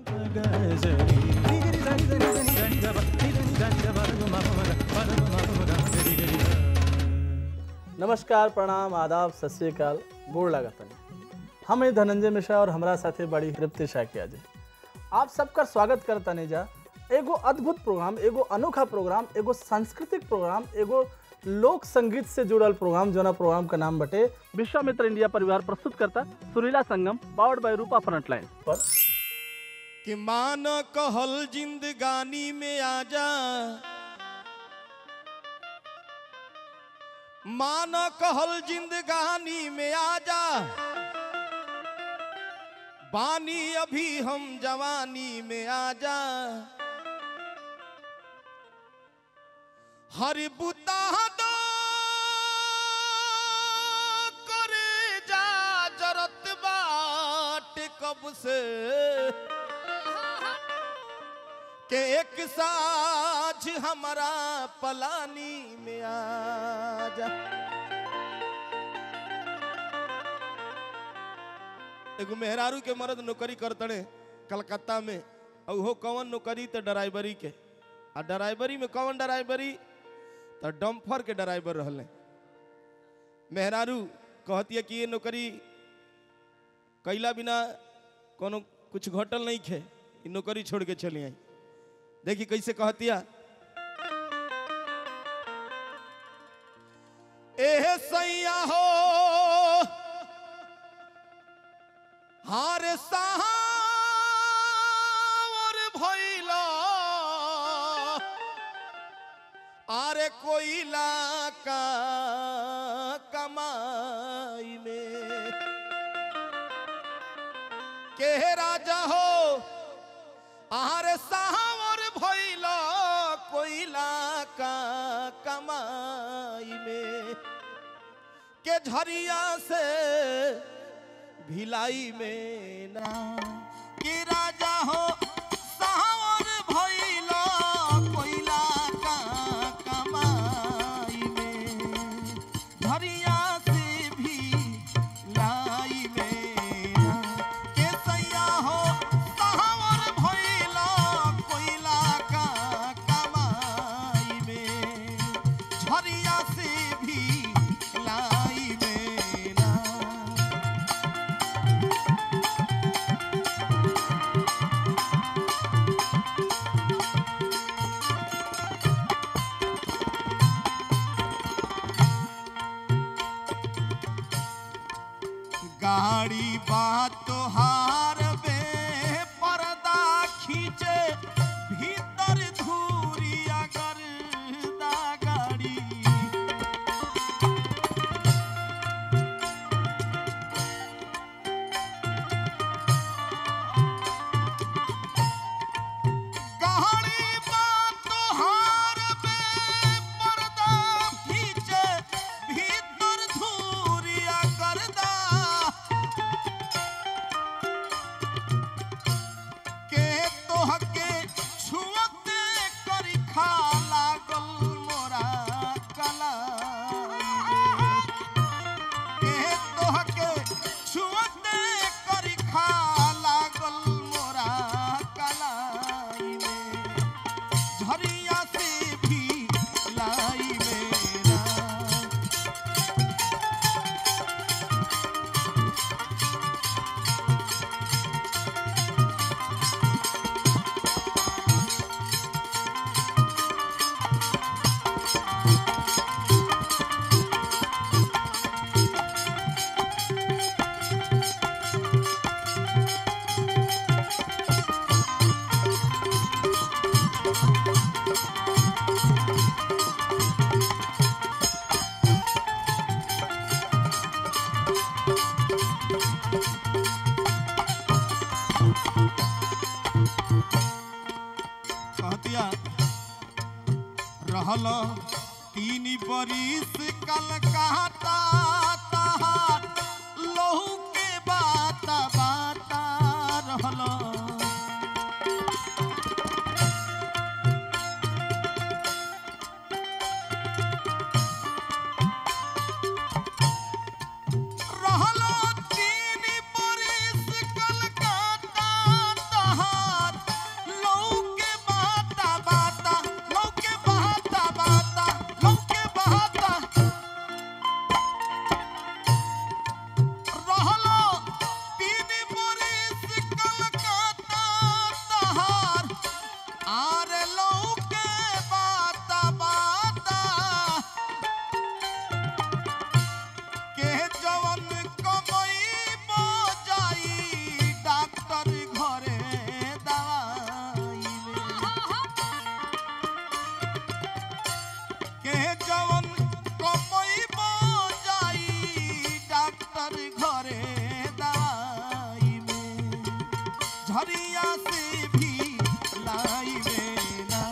नमस्कार प्रणाम आदाब सत श्रीकाल गोड़ लागतनी हम हैं धनंजय मिश्रा और हमारा साथी बड़ी तृप्ति शाकिया जी आप सबका स्वागत करतनी जा एगो अद्भुत प्रोग्राम एगो अनोखा प्रोग्राम एगो सांस्कृतिक प्रोग्राम एगो लोक संगीत से जुड़ल प्रोग्राम जोना प्रोग्राम का नाम बटे विश्वामित्र इंडिया परिवार प्रस्तुत करता Surila Sangam powered by Rupa Frontline पर कि मान कहल जिंदगानी में आजा मान कहल जिंदगानी में आजा बानी अभी हम जवानी में आजा हरि बुता दो करे जा जरत बाट कब से के एक साझ हमारा पलानी में आजा एगो मेहरारू के मर्द नौकरी करतड़े कलकत्ता में और हो कौन नौकरी तो ड्राइवरी के आ ड्राइवरी में कौन ड्राइवरी तो डम्फर के ड्राइवर रहले मेहरारू कहती है कि ये नौकरी कैला बिना कोनो कुछ घटल नहीं खे ई नौकरी छोड़ के चली आई देखी कैसे कहतिया एह सैया हो हारे सावर भइला आरे कोइला का कमाई में के राजा हो आरे सावर भइल कोइला का कमाई में के झरिया से भिलाई में ना कि राजा हो सावर भइल कोइला का कमाई में झरिया से भी लाई में ना के सैया हो सावर भइल कोइला का कमाई में झरिया से भी लाई में ना गाड़ी बात तोहार बे पर्दा खींचे भीतर धूरी अगर दा गाड़ी गाड़ी बात तोहार बे पर्दा खींचे भीतर धूरी अगर दा के तोहके छुअते करी खा लागल मोरा कलाई के तोहके छुअते करी खा लागल मोरा कलाई में झरिया से भी लाई मेरा कहतिया रहल तीन बरिस कलकत्ता तहार लहू के बात बाता रहल रहल तीन बरिस कलकत्ता तहार से भी लाई में ना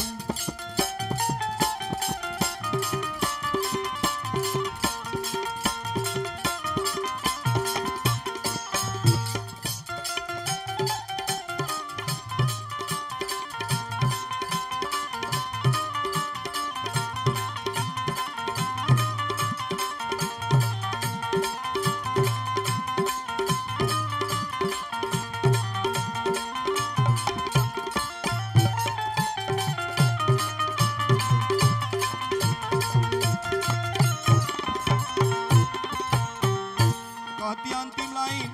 कहती अंतिम लाइन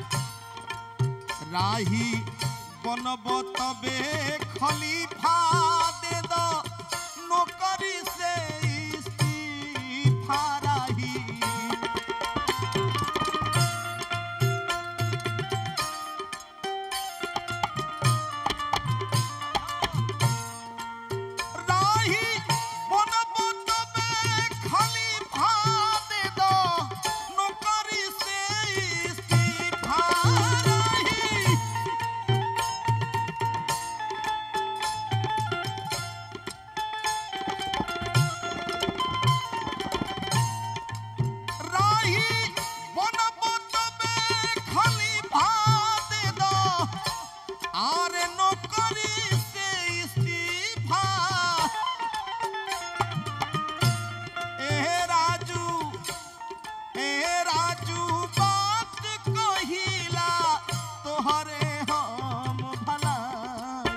राही बनब तबे खलीफा दे दो नौकरी से इस्तीफा राही राही बनब तबे खलीफा दे दो नौकरी से इस्तीफा राही राही बनब तबे खलीफा दे दो आरे नौकरी से इस्तीफा ए राजू ए राजू बात कहिला तोहरे हम भलाई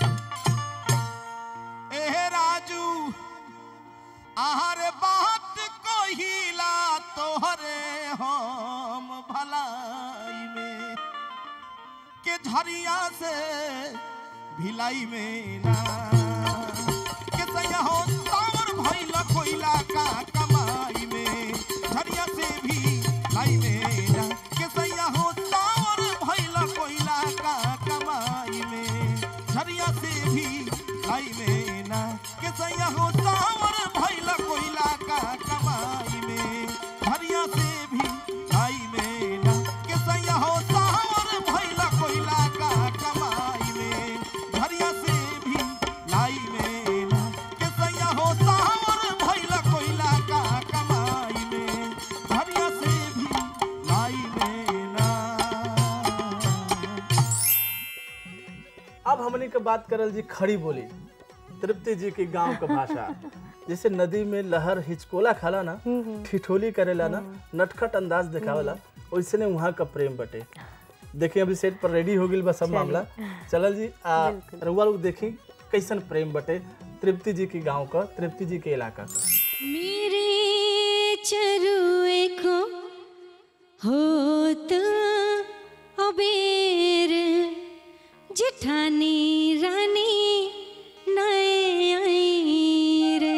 ए राजू आहार बात कहिला तोहरे हम भलाई में के झरिया से भिलाई में ना के सैया हो सावर भइल कोइला का कमाई में झरिया से भी लाई में ना के सैया हो सावर भइल कोइला का कमाई में झरिया से भी लाई में ना के सैया हो सावर भइल कोइला का कमाई में झरिया से भी लाई में ना के सैया हो सावर भइल कोइला का कमाई में झरिया से भी लाई में ना के सैया हो सावर भइल कोइला का कमाई में झरिया से भी लाई में ना अब हमनी के बात करल जी खड़ी बोली तृप्ति जी की गांव का भाषा जैसे नदी में लहर हिचकोला खाला ना ठिठोली करेला ना नटखट अंदाज दिखावेला वैसे ने वहाँ का प्रेम बटे देखिए अभी सेट पर रेडी हो गई बस सब मामला चलल जी आ रउआ लोग देखी कैसन प्रेम बटे तृप्ति जी की गांव का तृप्ति जी के इलाका का मेरे चरुए को होत अबेर जेठानी रानी नए आई रे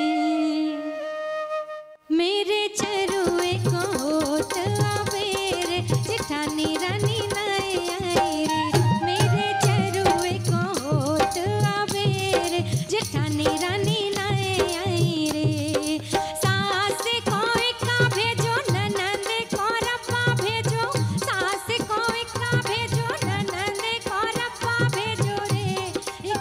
मेरे चरुए को होत अबेर जेठानी रानी नए आई रे मेरे चरुए को होत अबेर जेठानी रानी नए आई रे सास को का भेजो ननद को रप्पा भेजो सास को का भेजो ननद को रप्पा भेजो रे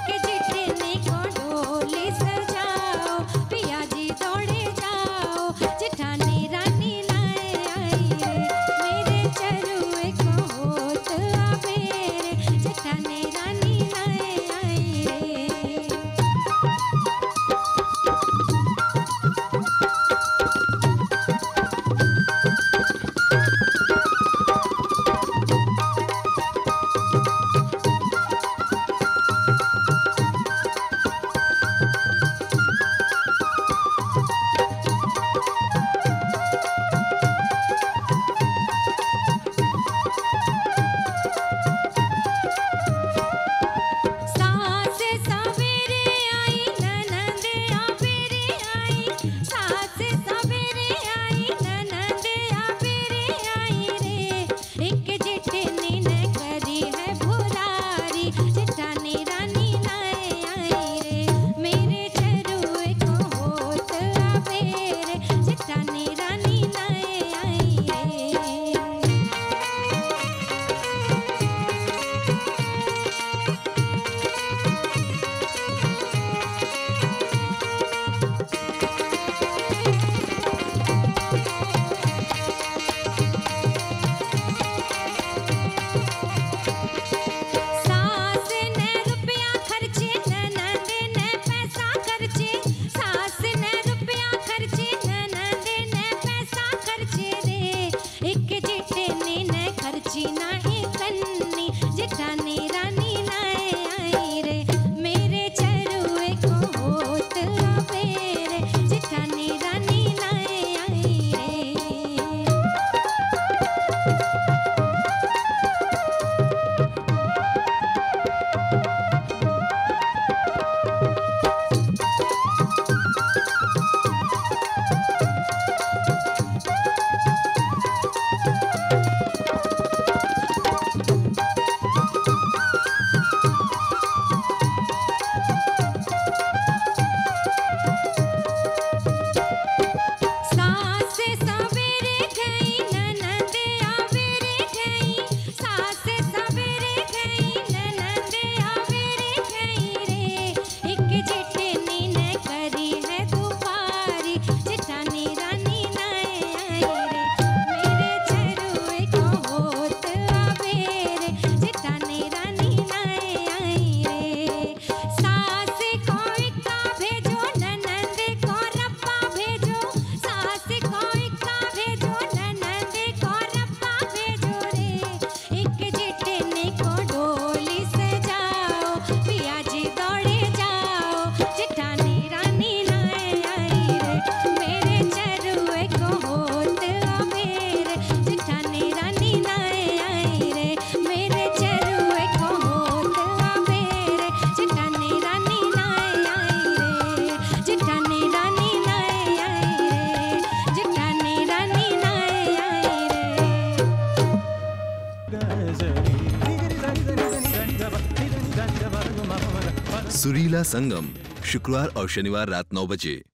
सुरीला संगम शुक्रवार और शनिवार रात नौ बजे